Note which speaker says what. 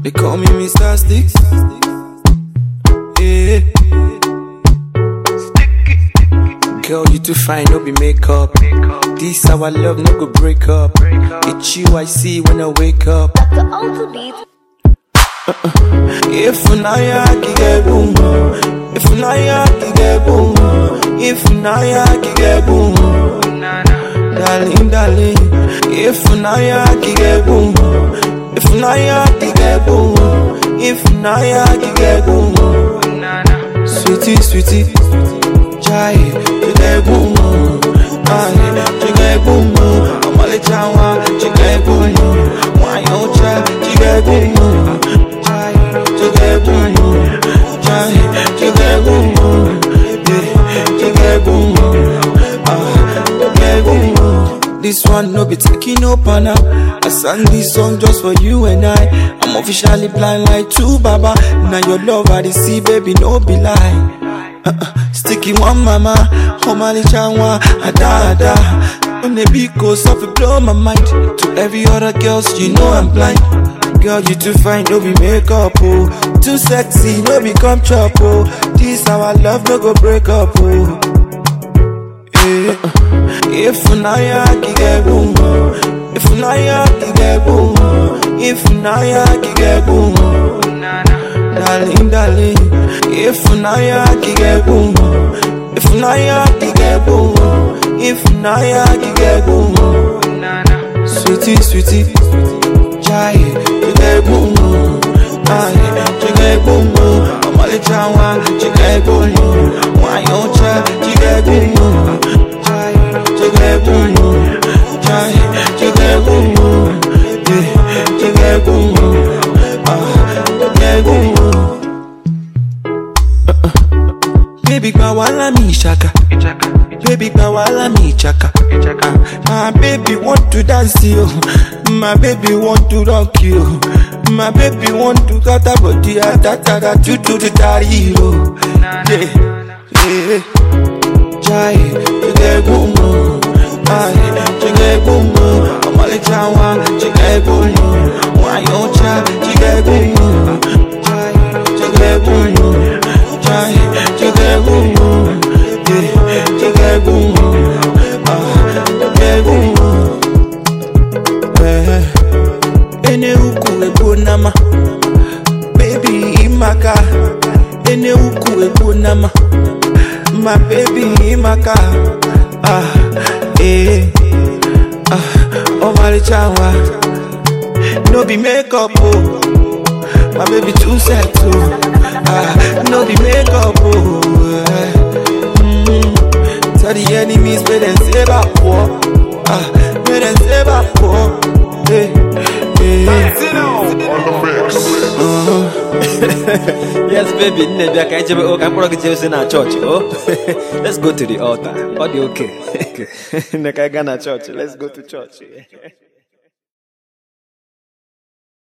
Speaker 1: They call me Mr. Sticks. Yeah. Girl, you too fine, no be makeup. This our love, no go break up. It's you I see when I wake up.
Speaker 2: Dr. Auto Beat.
Speaker 1: If unaya kige boom, if unaya kige boom, if unaya kige boom, darling, darling. If unaya kige boom, if unaya kige boom, if unaya kige boom, sweetie, sweetie, chai kige boom, ay kige boom, amale chawa kige boom, wayo cha kige boom, chai kige boom, chai kige boom, yeah kige boom, ah kige boom. This one no be taking no pana. I sang this song just for you and I. I'm officially blind like two baba. Now your love I dey see, baby, no be lie. Uh-uh. Sticky one mama, homali chanwa, ada ada. When the beat goes off, it blow my mind. To every other girls, you know I'm blind. Girl, you too fine, no be makeup, oh. Too sexy, no be come chop, oh. This our love, no go break up, oh. Eh, If unaya kige boom, if unaya kige boom, if unaya kige boom, darling, darling. If unaya kige boom, if unaya kige boom, if unaya kige boom, sweetie, sweetie, chai kige boom, ay kige boom, amale chawa kige boom, wayo cha kige boom, chai kige boom, chai kige boom, yeah kige boom, ah kige boom. Baby, gba wala mi shaka. Baby, gba wala mi chaka. Ah, My baby want to dance you. My baby want to rock you. My baby want to cut a body ah, da da da do do the daddy yo. Yeah, yeah. Jai, jige boom boom. Ay, jige boom boom. Amale chawa, jige boom boom. Wayo cha, jige boom boom. Jai, jige boom boom. Jai, jige boom boom. Yeah, jige boom boom. Ah, jige boom boom. Eh, ene uku ebo nama. Baby imaka. Ene uku ebo nama. My baby imaka. Ah, eh. Ah, oh my chawa. No be makeup oh. My baby too set oh. Ah, no be makeup oh. eh. Mm. Tell the enemies where them say back war. Ah, where them say back war. Hey, hey.
Speaker 3: yes, baby. Nne bịa ka anyị jebe ụka mkpọrọ gị jee ozi na chọọchị o let's go to the altar ọ dị okay nne ka anyị gaa na chọọchị let's go to church